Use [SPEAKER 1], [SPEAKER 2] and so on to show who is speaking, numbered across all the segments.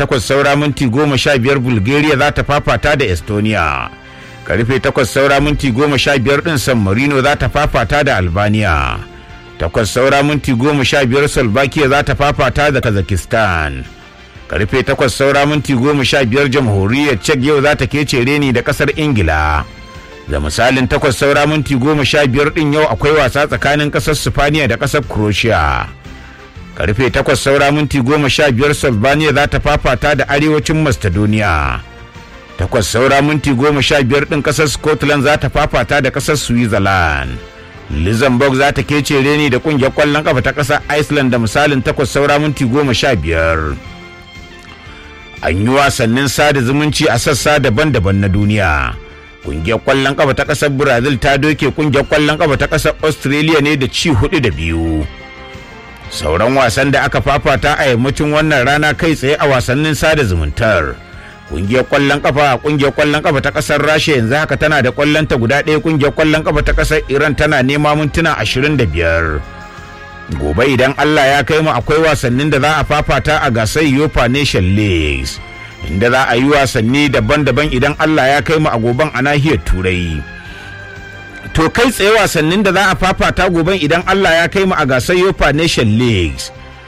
[SPEAKER 1] takwas saura minti goma sha biyar bulgaria za ta fafata da estonia karfe takwas saura minti goma sha biyar din san marino za ta fafata da albania takwas saura minti goma sha biyar slovakia za ta fafata da kazakhstan karfe takwas saura minti goma sha biyar jamhuriyar czech yau za ta kece reni da kasar ingila da misalin takwas saura minti goma sha biyar din yau akwai wasa tsakanin kasar sifaniya da kasar croatia karfe takwas saura minti goma sha biyar Slovenia za ta fafata da arewacin Macedonia. takwas saura minti goma sha biyar ɗin ƙasar Scotland za ta fafata da ƙasar Switzerland. Luxembourg za ta kece reni da ƙungiyar ƙwallon ƙafa ta ƙasar Iceland da misalin takwas saura minti goma sha biyar. An yi wasannin sada zumunci a sassa daban-daban na duniya. Ƙungiyar ƙwallon ƙafa ta ƙasar Brazil ta doke ƙungiyar ƙwallon ƙafa ta ƙasar Australia ne da ci hudu da biyu. sauran wasan da aka fafata a yammacin wannan rana kai tsaye a wasannin sada zumuntar kungiyar kwallon kafa kungiyar kwallon kafa ta kasar rasha yanzu haka tana da kwallonta guda ɗaya kungiyar kwallon kafa ta kasar iran tana nema mintuna ashirin da biyar gobe idan allah ya kai mu akwai wasannin da za a fafata a gasar yofa nation leagues inda za a yi wasanni daban-daban idan allah ya kai mu a goben a nahiyar turai to kai tsaye wasannin da za a fafata goben idan Allah ya kai mu a gasar Yofa Nation Leagues.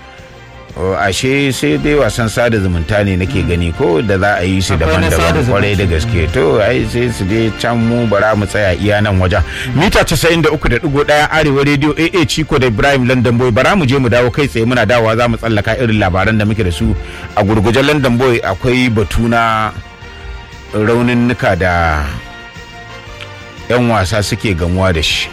[SPEAKER 1] O ashe sai dai wasan sada zumunta ne nake gani ko da za a yi su daban-daban kwarai da gaske to ai sai su dai can mu bara mu tsaya iya nan wajen mita 93.1 arewa radio AA Chiko da Ibrahim London Boy bara mu je mu dawo kai tsaye muna dawowa za mu tsallaka irin labaran da muke da su a gurgujen London Boy akwai batu na raunin nuka da 'yan wasa suke gamuwa da shi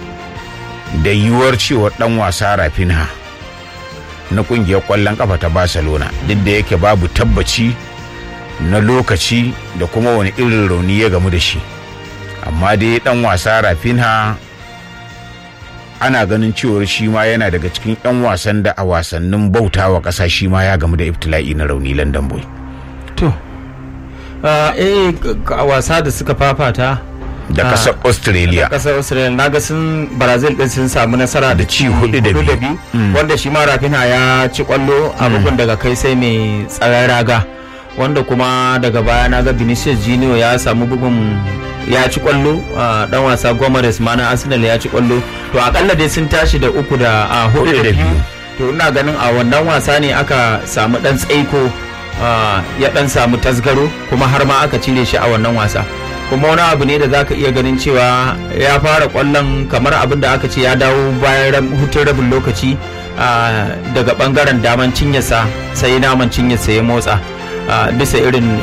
[SPEAKER 1] da yiwuwar cewar dan wasa rafinha na kungiyar kwallon kafa ta barcelona duk da yake babu tabbaci na lokaci da kuma wani irin rauni ya gamu da shi amma dai dan wasa rafinha ana ganin cewar shi ma yana daga cikin 'yan wasan da a wasannin bautawa ƙasa shi ma ya gamu da iftila'i na rauni london boy
[SPEAKER 2] to eh a wasa da suka fafata
[SPEAKER 1] da kasar australia
[SPEAKER 2] da kasar australia na ga sun brazil din sun samu nasara da ci
[SPEAKER 1] hudu da biyu
[SPEAKER 2] wanda shi ma rafinha ya ci kwallo a bugun daga kai sai mai tsaron raga wanda kuma daga baya na ga vinicius junior ya samu bugun ya ci kwallo dan wasa gomares ma na arsenal ya ci kwallo to akalla dai sun tashi da uku da hudu da biyu to ina ganin a wannan wasa ne aka samu dan tsaiko ya dan samu tasgaro kuma har ma aka cire shi a wannan wasa kuma wani abu ne da zaka iya ganin cewa ya fara kwallon kamar abin da aka ce ya dawo bayan hutun rabin lokaci daga bangaren daman cinyarsa sai naman cinyarsa ya motsa bisa irin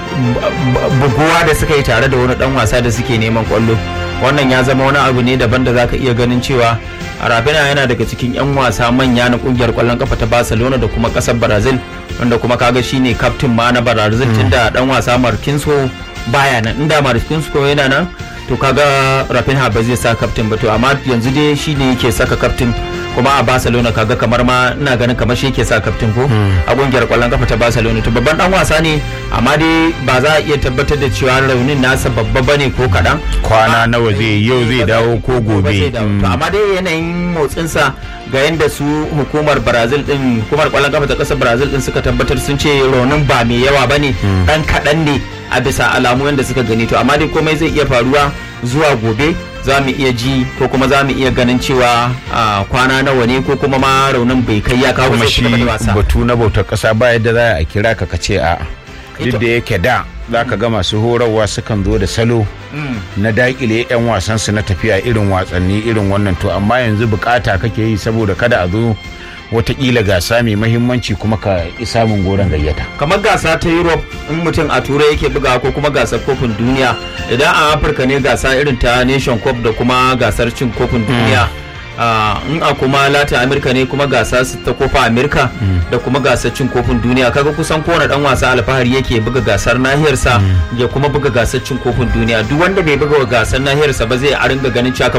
[SPEAKER 2] buguwa da suka yi tare da wani dan wasa da suke neman kwallo wannan ya zama wani abu ne daban da zaka iya ganin cewa Rabina yana daga cikin 'yan wasa manya na kungiyar kwallon kafa ta Barcelona da kuma kasar Brazil wanda kuma kaga shine kaftin ma na Brazil tunda dan wasa Marquinhos baya nan inda Marquinhos yana nan to kaga Rafinha ba zai sa kaftin ba to amma yanzu dai shine yake saka kaftin kuma a Barcelona kaga kamar ma ina ganin kamar shi yake sa kaftin ko a kungiyar kwallon kafa ta Barcelona to babban dan wasa ne amma dai ba za a iya tabbatar da cewa raunin nasa babba bane ko kadan
[SPEAKER 1] kwana nawa zai yau zai dawo ko gobe
[SPEAKER 2] to amma dai yanayin motsinsa ga yadda su hukumar Brazil din hukumar kwallon kafa ta kasar Brazil din suka tabbatar sun ce raunin ba mai yawa bane dan kadan ne a bisa alamu yadda suka gani to amma dai komai zai iya faruwa zuwa gobe za mu iya ji ko kuma za mu iya ganin cewa kwana nawa ne ko kuma ma raunin bai kai ya kawo
[SPEAKER 1] kuma shi batu na bautar kasa ba yadda za a kira ka kace a duk da yake da za ka ga masu horarwa sukan zo da salo na dakile 'yan wasansu na tafiya irin watsanni irin wannan to amma yanzu bukata kake yi saboda kada a zo watakila gasa mai mahimmanci kuma ka ki samun goron gayyata
[SPEAKER 2] kamar gasa ta europe in mutum a turai yake buga ko kuma gasar kofin duniya idan a afirka ne gasa irin ta nation cup da kuma gasar cin kofin duniya in a kuma latin america ne kuma gasa ta kofa america da kuma gasar cin kofin duniya kaga kusan kowane dan wasa alfahari yake buga gasar nahiyarsa ya kuma buga gasar cin kofin duniya duk wanda bai buga gasar nahiyarsa ba zai a ringa ganin cewa